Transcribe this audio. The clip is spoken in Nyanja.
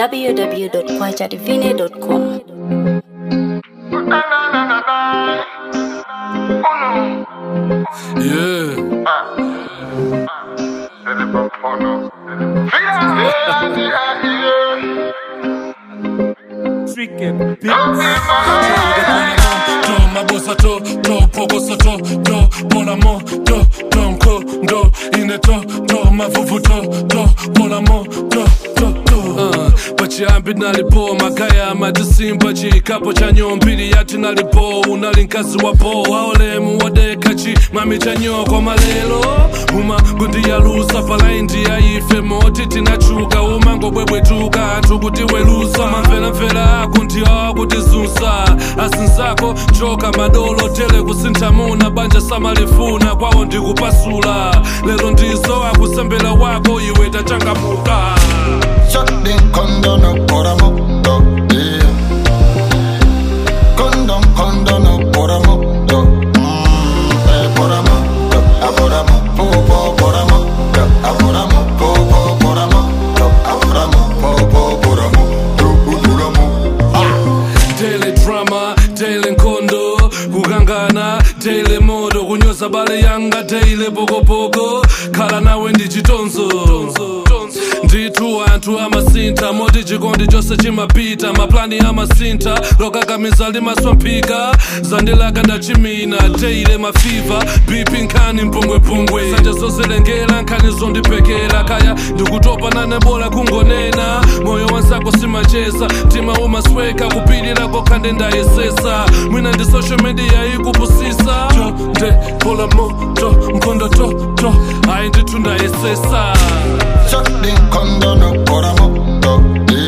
www.kwajadivine.com. Yeah. To mabosa to to pogosa to to mon amour to donko do ine to to mavuvu to to mon amour to to to uh, pachiyambi nalipo magaya madisimba chikapo cha nyombili yati nalipo unali nkazi wapo waolemu wadekachi mami cha nyoko malelo uma gundi yalusa palaindi yaife moti tinachuka umango bwebwetuka anthu kuti welusa mamvelamvela ako ndiyo kutizunsa asinzako choka madolo tele kusintha muna banja samalifuna kwawo ndikupasula lero ndizo akusembela wako iwe tachangamuka Shut the condom por amor, yeah. Condom, condom por amor, mm, eh, por amor, ah, por amor, po, po, por amor, ah, por amor, po, po, por amor, ah, por amor, po, po, por amor, po, por amor. daily drama daily nkondo kukangana daily moto kunyoza bale yanga daily pokopoko khala nawe ndi chitonzo ndithu anthu amasintha moti chikondi chonse chimapita maplani amasintha lokakamiza limaswamphika zandilaka ndachimina daily mafiva bipi nkhani mpungwepungwe sanje zozilengera nkhani zondipekera kaya ndikutopa nanebola kungonena moyo wansako simacheza mtima umasweka kupilira kokhande ndayesesa mwina ndi social media ikupusisa to nde pola moto mkondo to to ayi ndithu ndayesesa Shut the condom por amor, yeah.